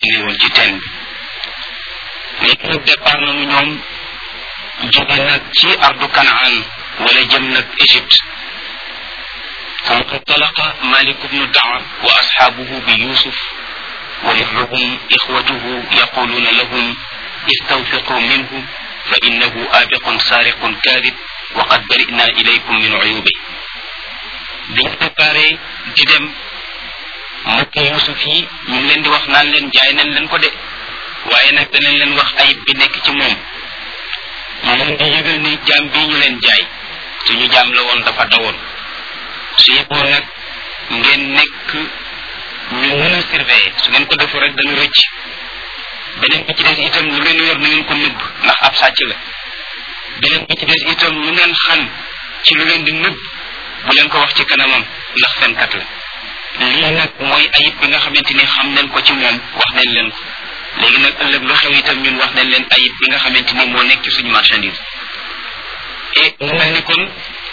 li woon ci teen bi léegi nag départ nañu ñoom jóge nag ci ardu kanaan wala jëm nag Égypte فانطلق مالك بن دعر وأصحابه بيوسف ومعهم إخوته يقولون لهم استوثقوا منه فإنه آبق سارق كاذب وقد برئنا إليكم من عيوبه biñ préparé di dem mbokk yusuf yi ñu ngi leen di wax naan leen jaay nañ leen ko de waaye nag danañ leen wax ayib bi nekk ci moom ñu leen di yëgal ni jaam bii ñu leen jaay suñu jaam la woon dafa dawoon su yeboo nag ngeen nekk ñu mën a surveiller su ngeen ko defu rek dana rëcc beneen bi ci des itam lu ngeen yor na ngeen ko nëbb ndax ab sàcc la beneen bi ci des itam lu ngeen xam ci lu ngeen di nëbb bu leen ko wax ci kanamam ndax fenkat la lii nag mooy ayib bi nga xamante ni xam nañ ko ci moom wax nañ leen ko léegi nag ëllëg lu xew itam ñun wax nañ leen ayib bi nga xamante ni moo nekk ci suñu marchandise et mu mel ni kon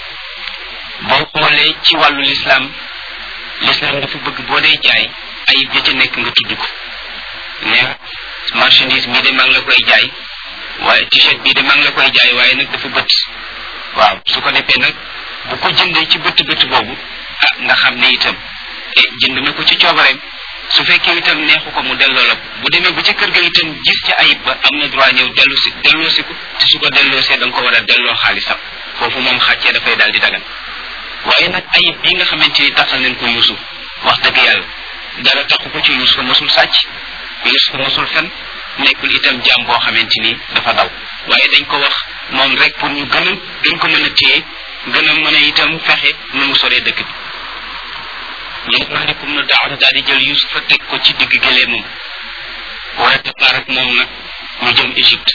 boo xoolee ci wàllu lislaam lislaam dafa bëgg boo dee jaay ayib ja ca nekk nga tudd ko ne marchandise bii de maa ngi la koy jaay waaye t-shirt bii de maa ngi la koy jaay waaye nag dafa bët waaw su ko defee nag bu ko jëndee ci bëtt bëtt boobu ah nga xam ne itam e jënd na ko ci coobareem su fekkee itam neexu ko mu delloo la bu demee ba ca kër ga itam gis ca ayib ba am na droit ñëw dellu si delloo si ko te su ko delloosee da nga ko war a delloo xaalisam foofu moom xàccee dafay daal di dagan waaye nag ayib bi nga xamante ni taxal nañ ko yusuf wax dëgg yàlla dara taxu ko ci yusuf mosul sàcc yusuf mosul fen nekkul itam jaam boo xamante ni dafa daw waaye dañ ko wax moom rek pour ñu gën a gën ko mën a téye gën a mën a itam fexe nu mu soree dëkk bi léegi malikum na daaw daal di jël yusufa teg ko ci digg gëleemam war a départ ak moom nag ñu jëm Égypte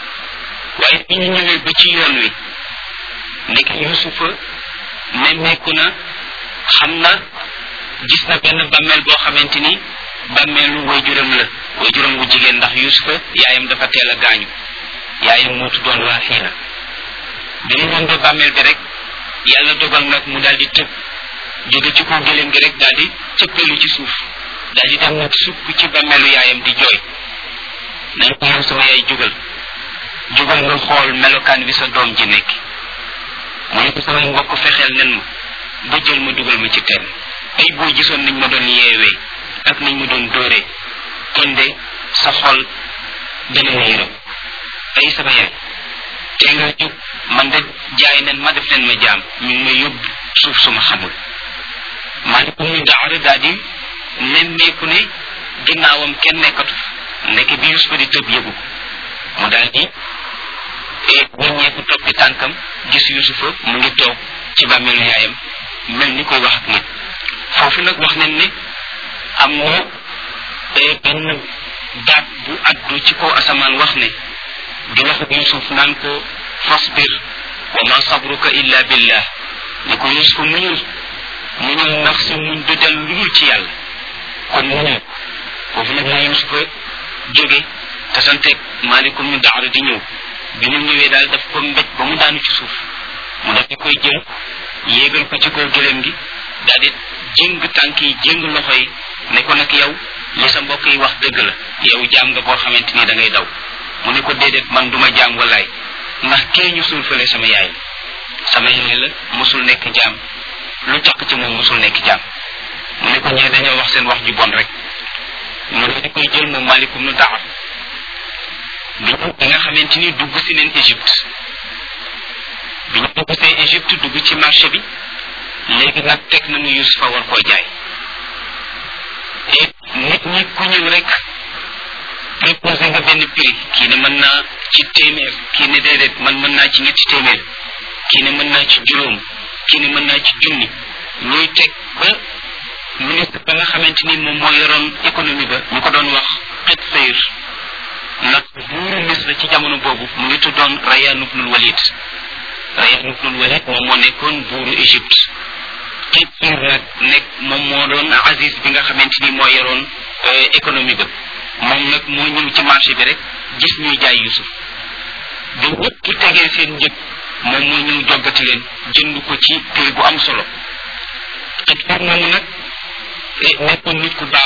waaye bi ñu ñëwee ba ci yoon wi nekk yusufa nemmeeku na xam na gis na benn bàmmeel boo xamante ni bàmmeelu waajuram la waajuram wu jigéen ndax yusufa yaayam dafa teel a gaañu yaayam moo tuddoon waa xiina bi mu ñëw ba bàmmeel bi rek yàlla dogal nag mu daal di tëb jóge ci kaw gëléem gi rek daal di cëppeelu ci suuf daal di dem nag sukk ci bàmmeelu yaayam di jooy nañ ko yow sama yaay jógal jógal nga xool melokaan bi sa doom ji nekk mu ne ko samay mbokk fexeel nen ma ba jël ma dugal ma ci teen ay boo gisoon nañ ma doon yeewee ak nañ ma doon dóoree kon de sa xol dana ma yërëm ay sama yaay te nga jóg man de jaay nen ma def leen ma jaam ñu ngi ma yóbbu suuf suma xamul maalikum ñu daara daal di nemmeeku ne ginnaawam kenn nekkatu ndeke bi Yusufa di tëb yëgu ko mu daal di wàññeeku toppi tànkam gis Yusufa mu ngi toog ci bàmmeelu yaayam mel ni koy wax ak nit foofu nag wax nañ ne am na benn baat bu addu ci kaw asamaan wax ne di wax ak Yusuf naan ko fasbir wa ma sabruka illa billah ni ko Yusuf muñul muñul ndax sa muñ du del lu dul ci yàlla kon muñul foofu nag la Yusufa jóge te santeeg maalikum ñu daara di ñëw bi mu ñëwee daal daf ko mbéj ba mu daanu ci suuf mu daf di koy jël yéegal ko ci kaw gëléem gi daal di jëng tànk yi jëng loxo yi ne ko nag yow li sa mbokk yi wax dëgg la yow jaam nga boo xamante ni da ngay daw mu ne ko déedéet man duma jaam walaay ndax kee ñu suul fële sama yaay sama yaay la mosul nekk jaam lu tax ci moom mosul nekk jaam mu ne ko ñee dañoo wax seen wax ju bon rek mu ne koy jël moom malikum nu daxar bi ñu bi nga xamante ni dugg si neen Égypte bi ñu dugg see Égypte dugg ci marché bi léegi nag teg nañu Yusufa war koo jaay et nit ñi ku ñëw rek proposé nga benn prix kii ne mën naa ci téeméer kii ne déedéet man mën naa ci ñetti téeméer kii ne mën naa ci juróom kii ne mën naa ci junni ñuy teg ba ministre ba nga xamante ni moom moo yoroon économie ba ñu ko doon wax xet sayr nag buuru misra ci jamono boobu mu ngi tuddoon Rayyan ibnul Walid Rayyan ibnul Walid moom moo nekkoon buuru Égypte xet sayr nag nekk moom moo doon Aziz bi nga xamante ni moo yoroon économie ba moom nag moo ñëw ci marché bi rek gis ñuy jaay Yusuf bi ñëpp tegee seen njëg moom moo ñëw joggati leen jënd ko ci prix bu am solo xet sayr moomu nag nekkoon nit ku baax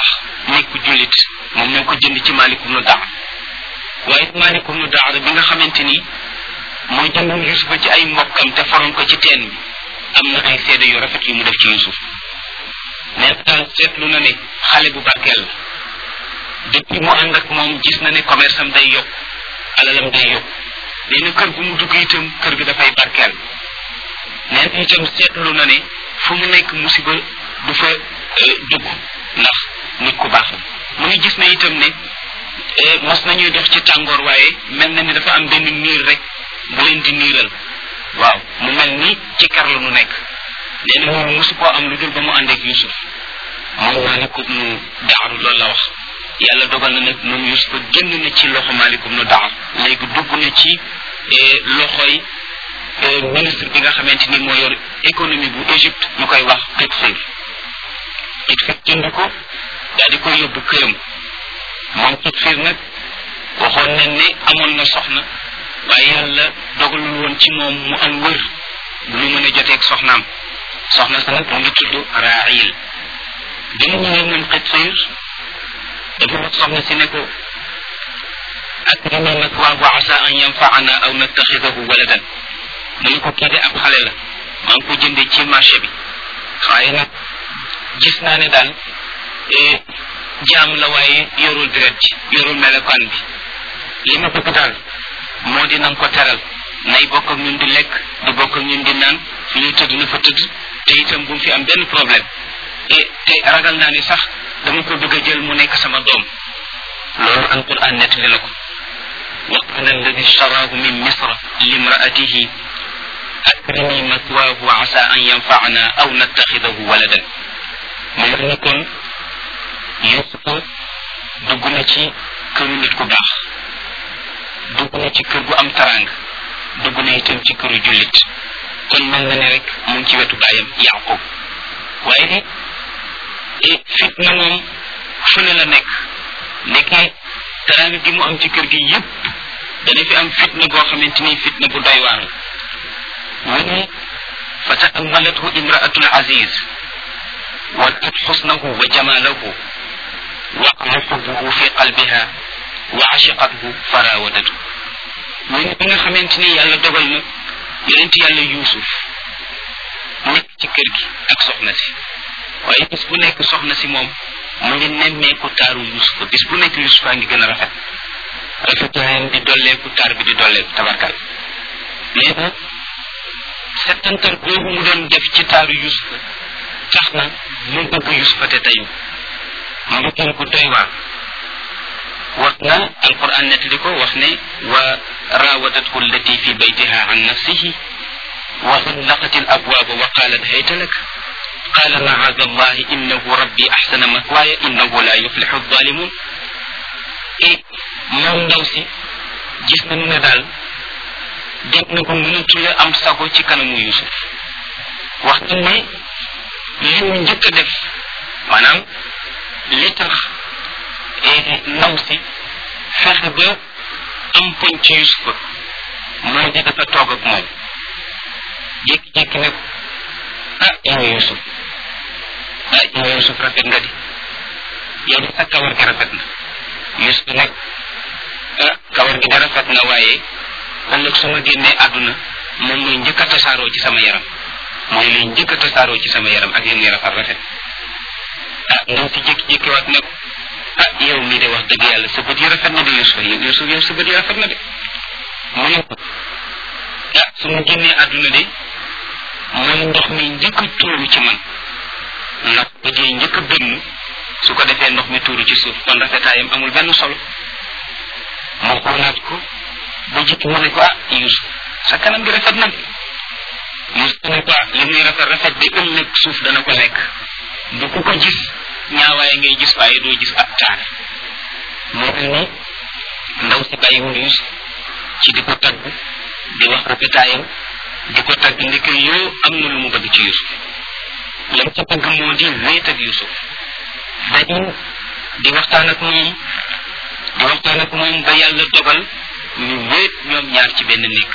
nekk jullit moom moo ko jënd ci Malik ibnu Daar waaye Malik ibnu Daar bi nga xamante ni mooy jëndoon Yusufa ci ay mbokkam te faroon ko ci teen bi am na ay seede yu rafet yu mu def ci Yusuf nee na daal seetlu na ne xale bu barkeel la depuis mu ànd ak moom gis na ne commerce am day yokk alalam day yokk nee na kër gu mu dugg itam kër gi dafay barkeel nee na itam seetlu na ne fu mu nekk musiba du fa dugg ndax nit ku baax la mu ngi gis na itam ne mas nañuy dox ci tàngoor waaye mel na ni dafa am benn niir rek bu leen di niiral waaw mu mel ni ci kar la nu nekk nee na moom mosu koo am lu dul ba mu ànd ak Yusuf moom Maalik ibnu Daar loolu la wax yàlla dogal na nag moom Yusuf génn na ci loxo Maalik ibnu Daar léegi dugg na ci loxoy ministre bi nga xamante ni moo yor économie bu Égypte ñu koy wax Qutfir Qutfir jënd ko daal di koy yóbbu këram moom Qutfir nag waxoon nañ ne amoon na soxna waaye yàlla dogalul woon ci moom mu am wër bu ñu mën a joteeg soxnaam soxna sa nag mu ngi tudd Raayil bi mu ñëwee moom Qutfir dafa wax soxna si ne ko akrimi mathwaahu asa an yanfaana aw nattaxidahu waladan mu ne ko kii de ab xale la maa ngi ko jëndee ci marché bi waaye nag gis naa ne daal jaam la waaye yorul deret ji yorul melokaan bi li ma bëgg daal moo di nanga ko teral nay bokk ak ñun di lekk di bokk ak ñun di naan fi ñuy tëdd na fa tëdd te itam bu mu fi am benn problème et te ragal naa ni sax dama ko bëgg a jël mu nekk sama doom loolu alquran nettali na ko wa qala alladi ishtaraahu min misra limraatihi akrimi mathwaahu asa an yanfaana aw nattaxidahu waladan mu mel ni kon Yusufa dugg na ci këru nit ku baax dugg na ci kër gu am tarang dugg na itam ci këru jullit kon mel na ne rek mu ngi ci wetu baayam Yaqub waaye ni fitna moom fu ne la nekk nekkee tarang gi mu am ci kër gi yépp dana fi am fitna boo xamante ni fitna bu doy waar mu ne fa taammalathu imraatu al-aziz ولقد حسنه وجماله وقع حبه في قلبها وعشقته فراودته من nga xamante ni yàlla dogal na yonent yàlla yuusuf nekk ci kër gi ak soxna si waaye bis bu nekk soxna si moom mu ngi nemmeeku taaru yuusufa bis bu nekk yuusufa ngi gën a rafet rafetaayam di dolleeku taar bi di dolleeku tabarkal nee na settantal boobu mu doon def ci taaru yuusufa tax na mu bëgg yusufa te tayu mu bëggoon ko doy waar wax na alquran nettali ko wax ne wa rawadathu allati fi baytiha an nafsihi wa xallaqat al abwaaba wa qalat hayta lak qala macaada allahi innahu rabbi axsana mathwaaya innahu la yuflixu alzalimun et moom ndaw si gis nañu ne daal dem na ko mënatula am sago ci kanamu yusuf wax na ne li mu njëkk a def maanaam li tax ndaw si fexe ba am poñ ci Yusufa mooy di dafa toog ak moom jékki-jékki ne ko ah yow Yusuf ah yow Yusuf rafet nga di yow di sa kawar gi rafet na Yusuf nag ah kawar gi de rafet na waaye ëllëg su ma génnee àdduna moom mooy njëkk a tasaaroo ci sama yaram mooy liy njëkk a tasaaroo ci sama yaram ak li muy rafet rafet ah ndaw si jékki-jékki waat ne ko ah yow mii de wax dëgg yàlla sa bët yi rafet na de Yusuf yow Yusuf yow sa bët yi rafet na de mu ne ko ah su ma génnee àdduna de mooy ndox mi njëkk a tuuru ci man ndax bët yi njëkk a bënn su ko defee ndox mi tuuru ci suuf kon rafetaayam amul benn solo moo xoolaat ko ba jikki mu ne ko ah Yusuf sa kanam gi rafet na de Yusuf ne ko li muy rafet rafet bi ëllëg suuf dana ko lekk bu ku ko gis ñaawaay ngay gis waaye doo gis ab taar moo mel ni ndaw si bàyyiwul Yusuf ci di ko tagg di wax rafetaayam di ko tagg ndeke yoo am na lu mu bëgg ci Yusuf lam ca bëgg moo di wéet ak Yusuf dañu di waxtaan ak moom di waxtaan ak moom ba yàlla dogal ñu wéet ñoom ñaar ci benn néeg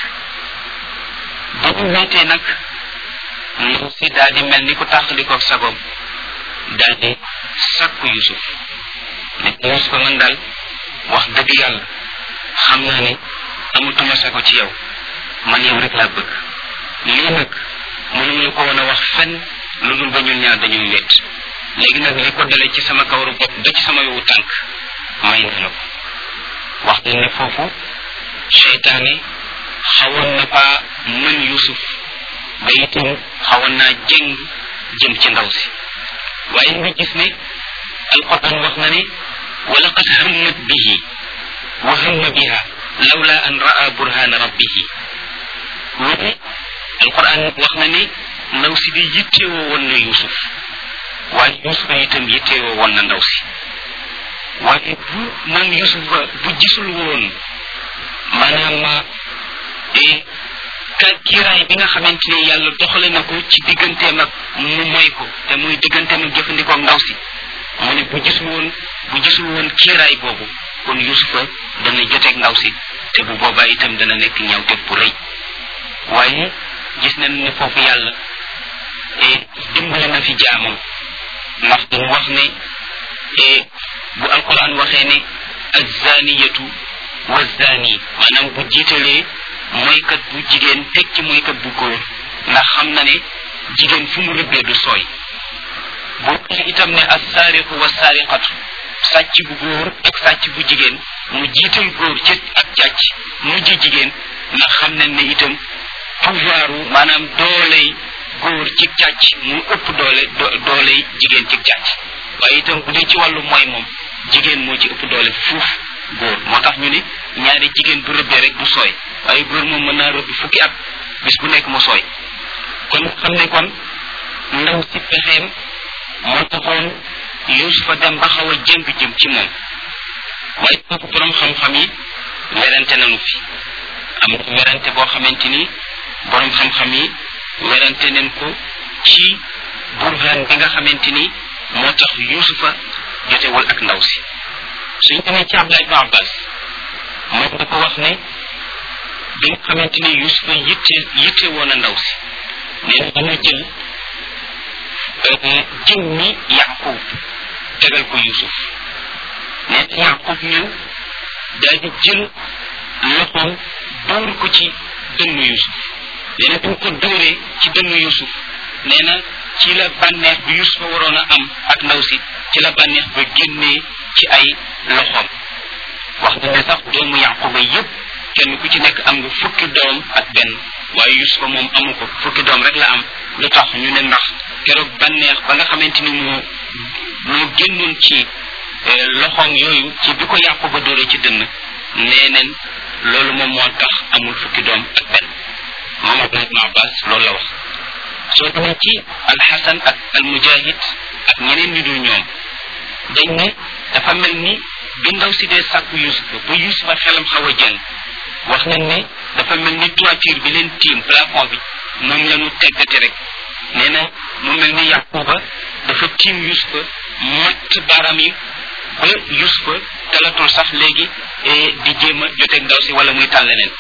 ba mu wéetee nag ndaw si daal di mel ni ku tàqali ko sagoom daal di sakku Yusuf ne yusufa man daal wax dëgg yàlla xam naa ne amatuma sago ci yow man yow rek laa bëgg lii nag mënuma la ko woon a wax fenn lu dul ba ñun ñaar dañuy wet léegi nag li ko dalee ci sama kawaru bopp ba ci sama yowu tànk may na la ko wax nañ ne foofu seytaane xawoon na faa mën yusuf ba itam xawoon naa jëng jëm ci ndaw si waaye nga gis ne alquran wax na ne wa laqad hammat bihi wa hamma biha lawla an raa burhana rabbihi wone alquran wax na ne ndaw si di yittewoo woon na yusuf waaye yusufa itam yittewoo woon na ndaw si waaye bu moom yusufa bu gisul woon maanaam ka kiiraay bi nga xamante ne yàlla doxale na ko ci digganteem ak mu moy ko te muy digganteem ak jëfandikoo ndaw si mu ne bu gisul woon bu gisul woon kiiraay boobu kon yusufa dana joteeg ndaw si te bu boobaa itam dana nekk ñaawteef bu rëy waaye gis nañ ne foofu yàlla dimbale na fi jaamam ndax mu wax ne bu alquran waxee ne azzaniyatu wa zani maanaam bu jiitalee moykat bu jigéen teg ci moykat bu góor ndax xam na ne jigéen fu mu rëbbee du sooy boo waxee itam ne assaariqu wa saariqatu sàcc bu góor ak sàcc bu jigéen mu jiital góor ci ak càcc mujj jigéen ndax xam nañ ne itam pouvoiru maanaam dooley góor ci càcc mu ëpp doole dooley jigéen ci càcc waaye itam bu dee ci wàllu mooy moom jigéen moo ci ëpp doole fuuf góor moo tax ñu ne ñaari jigéen bu rëbbee rek du sooy waaye góor moom mën naa rëbb fukki at bis bu nekk mu sooy kon xam ne kon ndaw si pexeem moo taxoon yusufa dem ba xaw a jëng jëm ci moom waaye foofu borom xam-xam yi werante nañu fi am na werante boo xamante ni borom xam-xam yi werante nañ ko ci burhan bi nga xamante ni moo tax yusufa jotewul ak ndaw si suñ demee ci abdullah ibn abbas moom dafa wax ne bi nga xamante ni yusufa yitte yitte woon a ndaw si nee na dana jël jëw mi yaqub tegal ko yusuf nee na yaqub ñëw daal di jël loxoom dóor ko ci dënnu yusuf nee na bu ko dóoree ci dënnu yusuf nee na ci la bànneex bi yusufa waroon a am ak ndaw si ci la bànneex ba génnee ci ay loxoom wax na ne sax doomu yaquba yépp kenn ku ci nekk am nga fukki doom ak benn waaye yusufa moom amu ko fukki doom rek la am lu tax ñu ne ndax keroog bànneex ba nga xamante ni moo moo génnoon ci loxoom yooyu ci bi ko yaquba dóoree ci dënn nee neen loolu moom moo tax amul fukki doom ak benn moom abdullah ibn abbas loolu la wax soo demee ci alxasan ak almujahid ak ñeneen ñu dul ñoom dañ ne dafa mel ni bi ndaw si dee sàkku yusufa ba yusufa xelam xaw a jëng wax nañ ne dafa mel ni toiture bi leen tiim plafond bi moom la ñu teggati rek nee na mu mel ni yaquba dafa tiim yusufa mott baaraam yi ba yusufa talatul sax léegi di jéem a joteeg ndaw si wala muy tàll leneen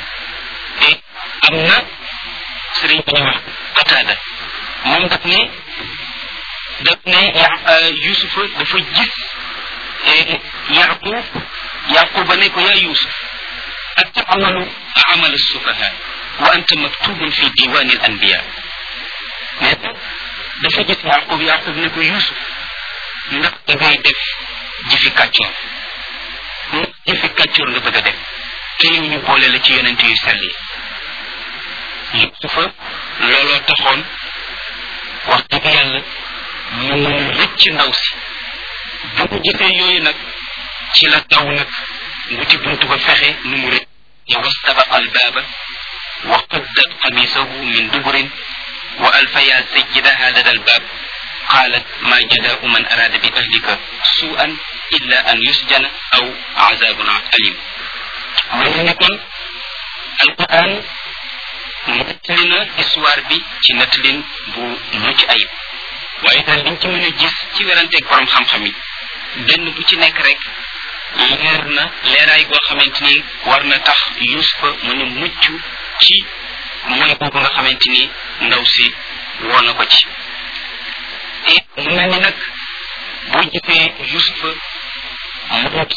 am na sëriñ bi ñu wax qataada moom daf ne daf ne yusufa dafa gis yaqub yaquba ne ko yaa yusuf atamalu amal alsufaha wa anta maktubun fi diwani al anbiya nee na dafa gis yaqub yaqub ne ko yusuf ndax da ngay def jëfi kàccoor ndax jëfi kàccoor nga bëgg a def te yow ñu boole la ci yonent yu sell yi yusufa looloo taxoon wax dëgg yàlla mu mën a rëcc ndaw si bu mu gisee yooyu nag ci la daw nag wuti buntu ba fexe nu mu rëcc wastabaqa albaaba wa qaddat qamisahu min duburin wa alfaya sayyidaha lada albaab قالت ما جزاء من أراد بأهلك سوءا إلا أن يسجن أو عذاب أليم من نكون القرآن nettali na histoire bi ci nettalin bu mucc ayib waaye daal liñ ci mën a gis ci weranteeg borom xam-xam yi benn bu ci nekk rek leer na leeraay goo xamante ni war na tax yusufa mën a mucc ci mooy boobu nga xamante ni ndaw si woo na ko ci mu mel ni nag boo gisee yusufa mënut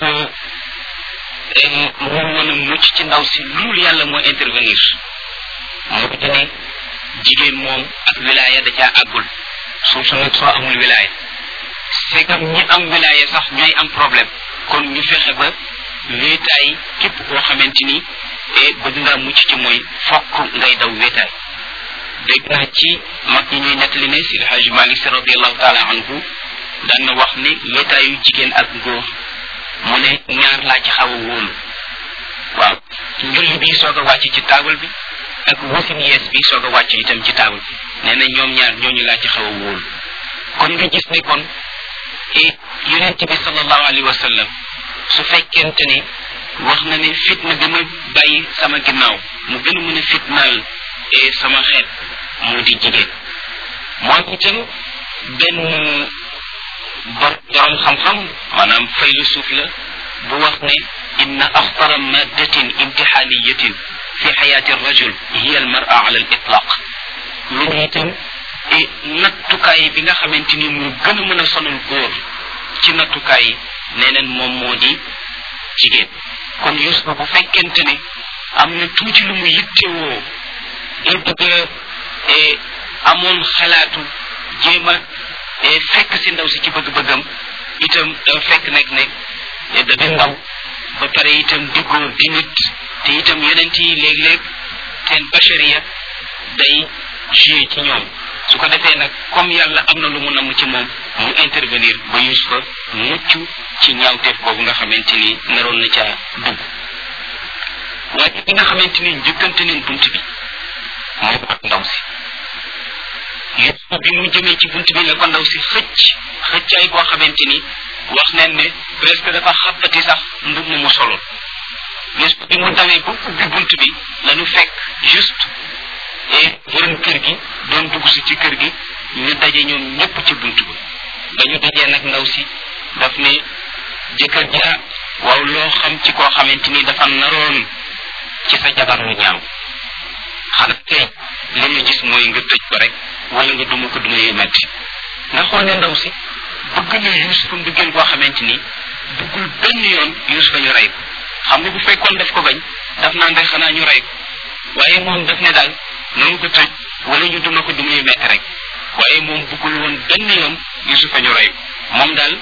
mu mën a mucc ci ndaw si loolu yàlla moo intervenir moo di ne jigéen moom ak wilaaya da caa àggul surtout nag soo amul wilaaya c'est que ñi am wilaaya sax ñooy am problème kon ñu fexe ba wéetaay képp koo xamante ni bëgg ngaa mucc ci mooy fokk ngay daw wéetaay dégg naa ci mag ñi ñuy nettali ne si alhaji malik si radiallahu taala anhu daan na wax ni wéetaayu jigéen ak góor mu ne ñaar laa ci xaw a wóolu waaw njulli bi soog a wàcc ci taabal bi ak wasin yees bi soog a wàcc itam ci taabal bi nee na ñoom ñaar ñooñu laa ci xaw a wóolu kon nga gis ne kon yonent bi sallallahu alayhi wa sallam su fekkente ne wax na ne fitna bi ma bàyyi sama ginnaaw mu gën a mën a fitnaal sama xeet moo di jigéen moom itam benn bor borom xam-xam maanaam faylu suuf la bu wax ne inna axtara maddatin imtixaaniyatin fi xayaati rajul hiya al mara ala al itlaq loolu itam nattukaay bi nga xamante ni mu gën a mën a sonal góor ci nattukaay yi nee neen moom moo di jigéen kon Yuusufa bu fekkente ne am na tuuti lu mu yittewoo ngir bëgg a amoon xalaatu jéem a fekk si ndaw si ci bëgg-bëggam itam dafa fekk nekk nekk da di ndaw ba pare itam di góor di nit te itam yonent yi léeg-léeg seen bachariya day joué ci ñoom su ko defee nag comme yàlla am na lu mu namm ci moom mu intervenir ba Yuusufa mucc ci ñaawteef boobu nga xamante ni naroon na caa dugg waaye bi nga xamante ni njëkkante neen bunt bi mooy ak ndaw si Yuusufa bi mu jëmee ci bunt bi la ko ndaw si xëcc xëccaay boo xamante ni wax neen ne presque dafa xappati sax mbub mu mu soloon Yuusufa bi mu dawee ba ubbi bunt bi lañu fekk juste et borom kër gi doon dugg si ci kër gi ñu daje ñoom ñëpp ci bunt ba ba ñu dajee nag ndaw si daf ne jëkkër ja waaw loo xam ci koo xamante ni dafa naroon ci sa jabar lu ñaaw xanaa tey li ñu gis mooy nga tëj ko rek wala nga duma ko duma yu metti nga xool ne ndaw si bëgg na Yuusufa mbëggeel boo xamante ni bëggul benn yoon Yuusufa ñu rey ko xam nga bu fekkoon daf ko bañ daf naan rek xanaa ñu rey ko waaye moom daf ne daal nanu ko tëj wala ñu duma ko duma yu metti rek waaye moom bëggul woon benn yoon Yuusufa ñu rey ko moom daal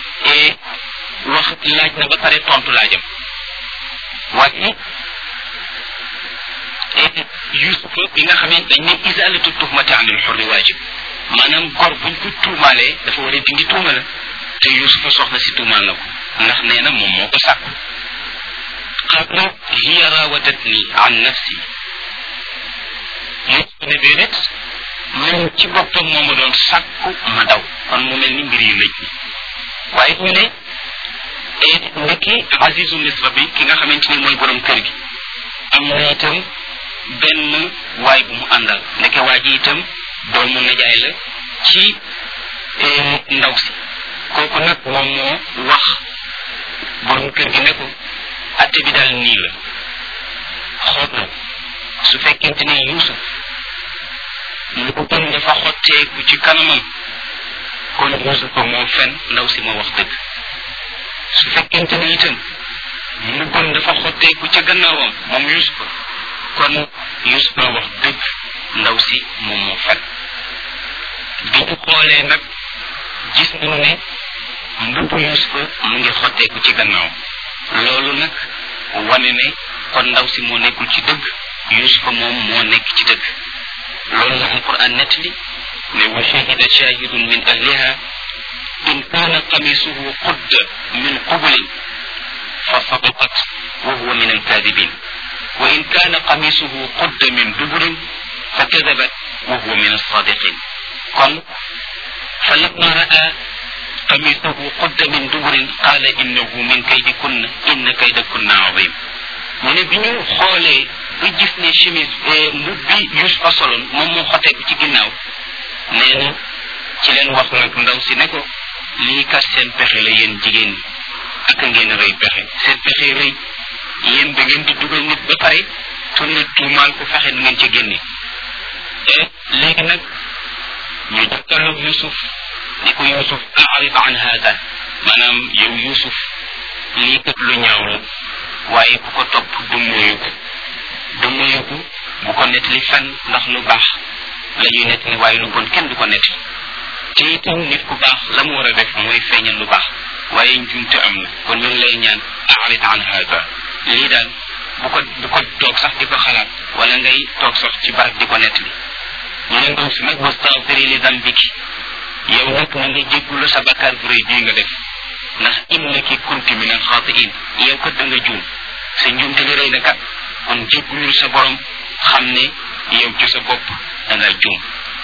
wax laaj na ba pare tontu laajam waaye Yuusufa bi nga xamee dañ ne isalatu tuhmati anil xurri waajib maanaam gor buñ ko tuumaalee dafa war a dindi tuuma la te Yuusufa soxna si tuumaal na ko ndax nee na moom moo ko sàkku qaala hiya raawadatni an nafsi Yuusufa ne déedéet moom ci boppam moo ma doon sàkku ma daw kon mu mel ni mbir yi lëj ni waaye ñu ne ndekki Azizu Misra bi ki nga xamante ni mooy borom kër gi am na itam benn waay bu mu àndal ndeke waa ji itam doomu najaay la ci ndaw si kooku nag moom moo wax borom kër gi ne ko atte bi daal nii la xool na su fekkente ne Yuusuf lu ko gën dafa xotteeku ci kanamam kon Yuusuf ko moo fen ndaw si moo wax dëgg su fekkente ne itam lu gën dafa xotteeku ca gannaawam moom Yuusuf kon Yuusuf moo wax dëgg ndaw si moom moo fen bi ñu xoolee nag gis nañu ne mbubbu Yuusuf mu ngi xotteeku ci gannaaw loolu nag wane ne kon ndaw si moo nekkul ci dëgg Yuusuf moom moo nekk ci dëgg loolu la alquran nettali ne wa shahida shahidun min ahliha in kaana qamisuhu qudda min qublin fa sadaqat wa huwa min alkadibin wa in kaana qamisuhu qudda min duburin fa kadabat wa huwa min alsadiqin kon fa lamma raa qamisuhu qudda min duburin qaala innahu min kaydikunna inna kaydakunna azim mu ne bi ñu xoolee ba gis ne chemise mbub bi Yuusufa soloon moom moo xoteeku ci ginnaaw nee na ci leen wax nag ndaw si ne ko lii kat seen pexe la yéen jigéen ñi ak ngeen rëy pexe seen pexe rëy yéen da ngeen di dugal nit ba pare tourné tuumaal ko fexe nu ngeen ci génne léegi nag ñu jàkkaarloog Yuusuf ni ko Yuusuf arid an hada maanaam yow Yuusuf lii kat lu ñaaw la waaye ku ko topp du moyu ko du moyu ko bu ko nettali fenn ndax lu baax la ñuy nettali waaye lu bon kenn du ko nettali te itam nit ku baax la mu war a def mooy feeñal lu baax waaye njumte am na kon ñu ngi lay ñaan aarid an hada lii daal bu ko bu ko toog sax di ko xalaat wala ngay toog sax ci barab di ko nettali ñu ne ndaw si nag wastaghfiri li dambiki yow nag na nga jéggulu sa bakkaar bu rëy bii nga def ndax innaki kunti min alxaatiin yow kat da nga juum sa njuumte li rëy na kat kon jéggulul sa borom xam ne yow ci sa bopp da nga juum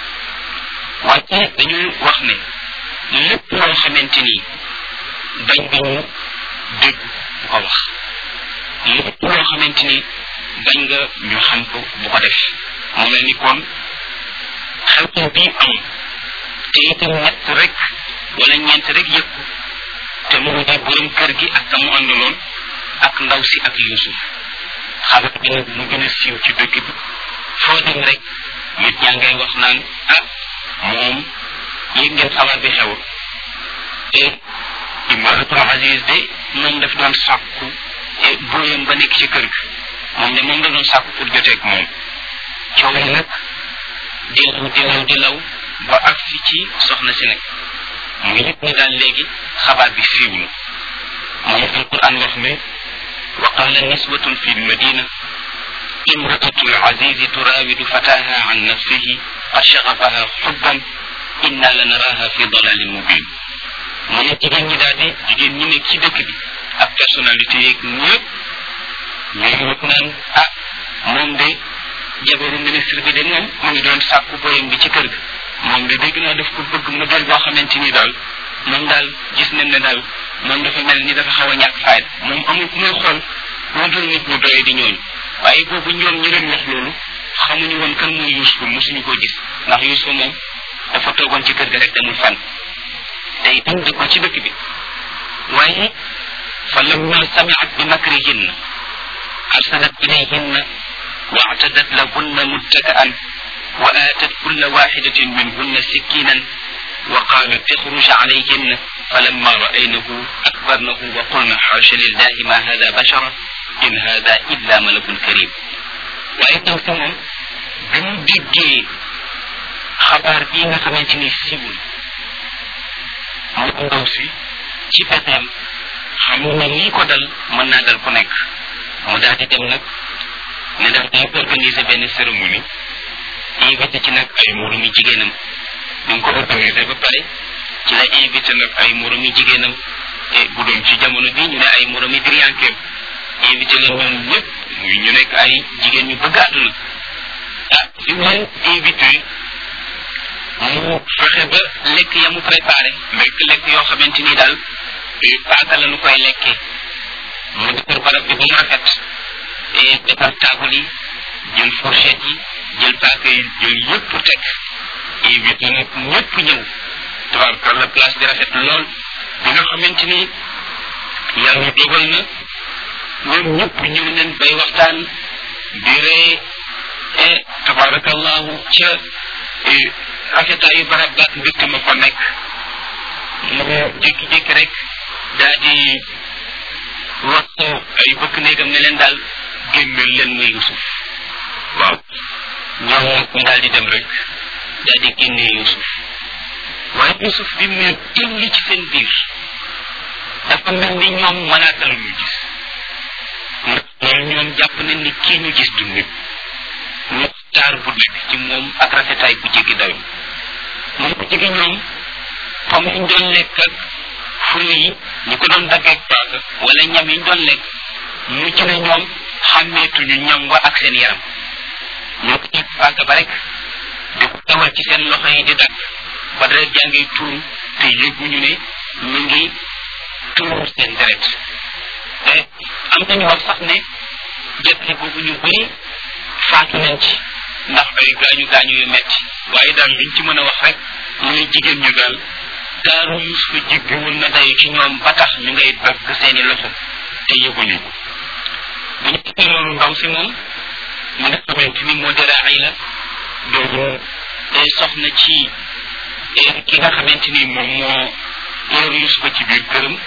wante dañu wax ne lépp loo xamante ni bañ nga dégg bu ko wax lépp loo xamante ni bañ nga ñu xam ko bu ko def mu mel ni kon xew-xew bii am te itam ñett rek wala ñeent rek yëg ko te mu di borom kër gi ak mu àndaloon ak ndaw si ak Yuusuf xabar bi nag mu gën a siiw ci dëkk bi foo dem rek nit ñaa ngay wax naan ah moom yëg ngeen xabaar bi xew te imaratul aziz de moom daf doon sàkku booyam ba nekk ci kër gi moom de moom la doon sàkku pour joteeg moom coow yi nag di law di law di law ba agsi ci soxna si nag mu yëg ne daal léegi xabaar bi siiw na moom alquran wax ne wa qala niswatun fi lmadina imraatu alazizi turawidu fataha an nafsihi qad shagafaha xubban inna la naraha fi dalalin mubin mu ne jigéen ñi daal di jigéen ñi nekk ci dëkk bi ak personnalité yeeg ñëpp ñu wut naan ah moom de jabaru ministre bi de moom mu ngi doon sàkku boyam bi ci kër ga moom de dégg naa daf ko bëgg mu doon boo xamante ni daal moom daal gis nañ ne daal moom dafa mel ni dafa xaw a ñàkk fayda moom amul ku muy xool lu dul nit ñu doye di ñooñu waaye boobu ñoom ñu leen wax loolu xamuñu woon kan mooy Yuusufa mosuñu ko gis ndax Yuusufa moom dafa toogoon ci kër ga rek demul fan te itam dëkkul ci dëkk bi waaye fa lamma samiat bi makrihinna arsalat ilayhinna واعتدت لهن متكئا وآتت كل واحدة منهن سكينا وقالت اخرج عليهن فلما رأينه أكبرنه وقلن حاش لله ما هذا بشرا إن هذا إلا ملك كريم وأيضا سمم بمو ديجي خبر بينا خمنتني سيبول mu ndaw si ci pexeem xamul ne lii ko dal mën naa dal ku nekk mu daal di dem nag ne daf day organiser benn cérémonie invité ci nag ay moromi jigéenam ñu ngi ko organiser ba pare ci la invité nag ay moromi jigéenam te bu doon ci jamono bi ñu ne ay moromi driankeem invité leen ñoom ñëpp muy ñu nekk ay jigéen ñu bëgg àdduna ah li mu leen invité mu fexe ba lekk ya mu préparé lekk lekk yoo xamante ni daal paaka la nu koy lekkee mu defar barab bi ba mu rafet defar taabal yi jël fourchette yi jël paaka yi jël yëpp teg invité nag ñëpp ñëw tabarkalla place bi rafet lool bi nga xamante ni yàlla dogal na ñoom ñëpp ñëw nañ bay waxtaan di ree e tabarakallahu ca rafetaayu barab baat mbégte ma fa nekk mu jékki-jékki rek daa di waxtu ay bëkk néegam ne leen daal génneel leen ma Yusuf waaw ñoom nag ñu daal di dem rek daal di génne Yusuf waaye Yusuf bi mu tëlli ci seen biir dafa mel ni ñoom malaaka la ñu gis ndax loolu ñoom jàpp nañ ni kii ñu gis du nit ñu taar bu nekk ci moom ak rafetaay bu jéggi dayo moom bu jege ñoom xam ñu doon lekk ak fruit yi ñu ko doon daggeeg paaka wala ñam yi ñu doon lekk mucc na ñoom xàmmeetuñu ñam wa ak seen yaram ñoo ko teg paaka ba rek di ko tawal ci seen loxo yi di dagg ba deret jaa ngi tuuru te yëguñu ne ñu ngi tuuru seen deret te am nañu wax sax ne jëkkër boobu ñu bëri faatu nañ ci ndax ay gaañu gaañu yu metti waaye daal liñ ci mën a wax rek mooy jigéen ñu daal daaru Yuusufa jéggiwul na dayu ci ñoom ba tax ñu ngay dagg seeni loxo te yëguñu ko bu ñu gisee loolu ndaw si moom mu nga xamante ni moo dara ay la doogu day soxna ci ki nga xamante ni moom moo yor Yuusufa ci biir këram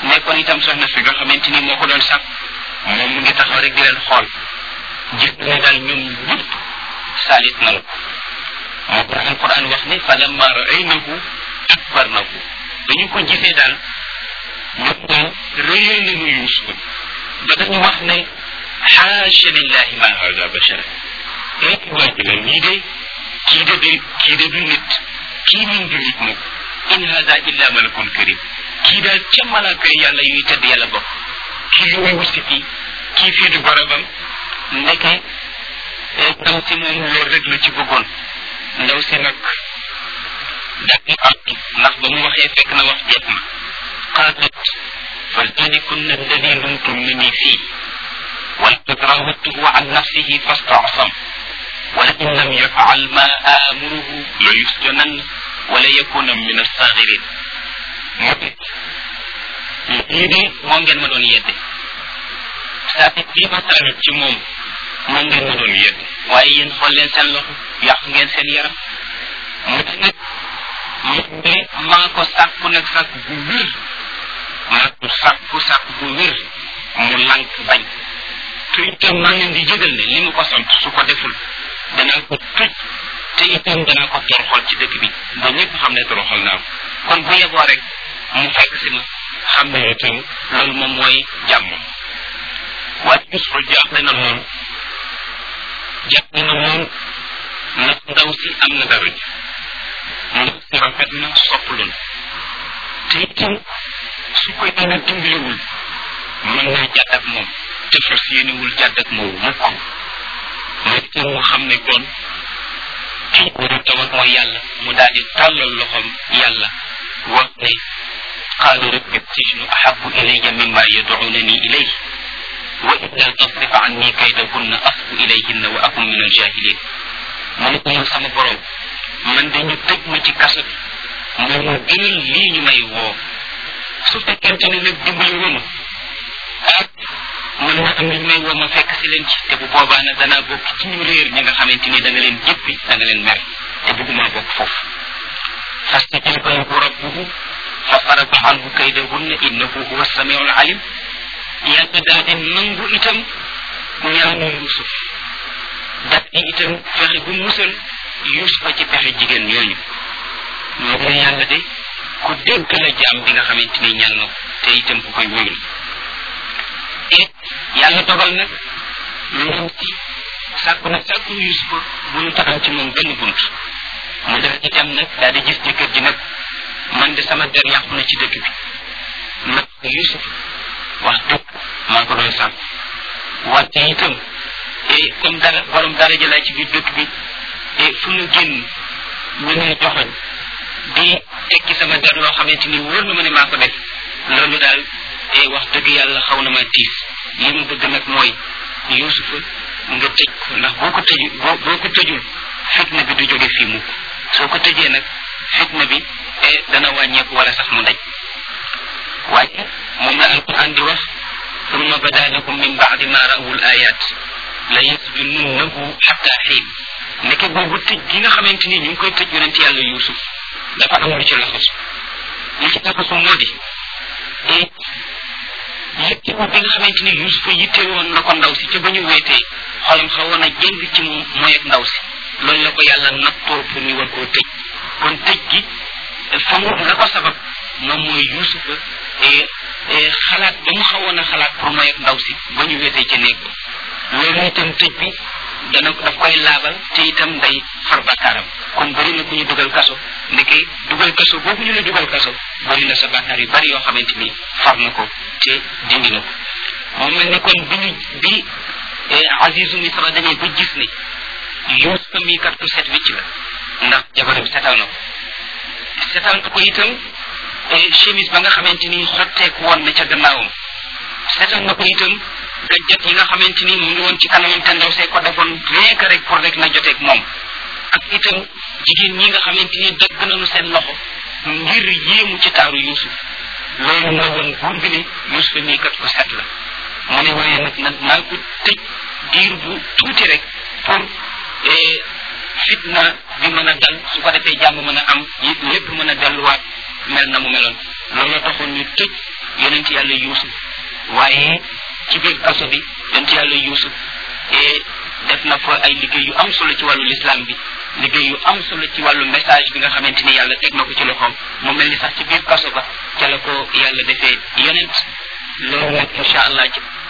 nekkoon itam soxna si nga xamante ni moo ko doon sàkk moom mu ngi taxaw rek di leen xool gis ne daal ñoom ñëpp saalit nanu moo ko alquran wax ne fa lamma raaynahu akbarnahu dañu ko gisee daal ñoom daal rëyal nañu Yuusuf ba dañu wax ne xaasha lillahi ma hada bashara rek waa ji la lii de kii de de kii de du nit kii min du nit mukk in hada illa malakun karim kii daal ca malaaka yàlla yuy tedd yàlla bokk kii lu muy wusi fii kii fii du barabam ndeke ndaw si moom loolu rek la ci bëggoon ndaw si nag daal am ndax ba mu waxee fekk na wax jeex na qaalat فلتنكن الذي لمتنني فيه ولقد راودته عن نفسه فاستعصم ولئن لم يفعل ما آمره ليسجنن وليكون من الصاغرين lii de moo ngeen ma doon yedde saa bii ma tànn ci moom moo ngeen ma doon yedde waaye yéen xool leen seen loxo yàq ngeen seen yaram mu ne nag mu ne maa ko sàkku nag sàkk bu wér maa ko sàkku sàkk bu wér mu lànk bañ te itam maa leen di jëgal ne li mu ko sant su ko deful danaa ko tëj te itam danaa ko toroxal ci dëkk bi ba ñëpp xam ne toroxal naa ko kon bu yeboo rek mu fekk si ma xam ne itam loolu moom mooy jàmm waaye Yuusufa jaaxle na lool jaaxle na lool ndax ndaw si am na dara ji ndaw si rafet na sopplu na te itam su koy dana dimbaliwul mën naa jàdd ak moom te fas yéenewul jàdd ak moom mukk mooy itam mu xam ne kon kii war a tawat mooy yàlla mu daal di tàllal loxoom yàlla wax ne qaalu rabbi sijnu ahabu ilayya mimma yad'unani ilayh wa illa tasrif anni kaydahunna asbu ilayhinna wa akun min aljahilin mu ne ko yow sama borom man dañu tëj ma ci kaso bi moo ma gënal lii ñu may woo su fekkente ne nag dimbali woo ma ah man na am ñu may woo ma fekk si leen ci te bu boobaa nag danaa bokk ci ñu réer ñi nga xamante ni da nga leen jëppi da nga leen mer te bëgguma bokk foofu fastajaba lahu rabbuhu fa sarafa anhu kaydahunna innahu huwa samiu alim yàlla daal di nangu itam ñaanu Yuusuf daal di itam fexe bu musal Yuusufa ci pexe jigéen ñooñu moo ne yàlla de ku dégg la jaam bi nga xamante ni ñaan na ko te itam ku koy wóyul et yàlla dogal nag loolu ci sàkku na sàkku Yuusufa bu ñu taxaw ci moom benn bunt mu daal di dem nag daal di gis jëkkër ji nag man de sama der yàqu na ci dëkk bi nag Yuusuf wax dëgg maa ko doon sàkk wante itam et comme dara borom dara jëlaat ci biir dëkk bi et fu ñu génn ñu ne joxoñ di tekki sama der loo xamante ni wóor na ma ne maa ko def loolu daal et wax dëgg yàlla xaw na ma tiis li mu bëgg nag mooy Yuusufa nga tëj ko ndax boo ko tëju boo boo ko tëjul fitna bi du jóge fii mukk soo ko tëjee nag fitna bi e dana wàññeeku wala sax mu daj waaye moom la alquran di wax summa bada lakum min baadi ma rawul ayat la yasjununnahu xatta xiin nekke boobu tëj gi nga xamante ni ñu ngi koy tëj yonent yàlla Yuusuf dafa am lu ci laxasu li ci laxasu moo di et yitte bi nga xamante ni Yuusuf yitte woon na ko ndaw si ca ba ñu weetee xolam xawoon a jëng ci moom mooy ak ndaw si loolu la ko yàlla nattoo pour ñu war koo tëj kon tëj gi fa mu la ko sabab moom mooy Yuusuf xalaat ba mu xawoon a xalaat pour mooy ak ndaw si ba ñu weetee ca néeg loolu itam tëj bi dana daf koy laabal te itam day far bakkaaram kon bëri na ku ñu dugal kaso ndeke dugal kaso boobu ñu la dugal kaso bëri na sa bakkaar yu bari yoo xamante ni far na ko te dindi na ko moom mel ne kon bi ñu bi Azizu Misra demee ba gis ne Yuusufa mii kat ku set wicc la ndax jabaram setal na ko setal ko itam chemise ba nga xamante ni xotteeku woon na ca gannaawam setal na ko itam gajjat yi nga xamante ni mu ngi woon ci kanamam te ndaw see ko defoon rien que rek pour rek na joteeg moom ak itam jigéen ñi nga xamante ni dëgg nañu seen loxo ngir yéemu ci taaru Yuusuf loolu mooy woon buur bi ne Yuusuf mii kat ko set la mu ne waaye nag nag naa ko tëj diir bu tuuti rek pour fitna bi mën a dal su ko defee jàmm mën a am lépp mën a delluwaat mel na mu meloon loolu taxoon ñu tëj yonent yàlla yuusuf waaye ci biir kaso bi yonent yàlla yuusuf def na fa ay liggéey yu am solo ci wàllu lislaam bi liggéey yu am solo ci wàllu message bi nga xamante ni yàlla teg na ko ci loxoom mu mel ni sax ci biir kaso ba ca la ko yàlla defee yonent loolu nag incha allah ci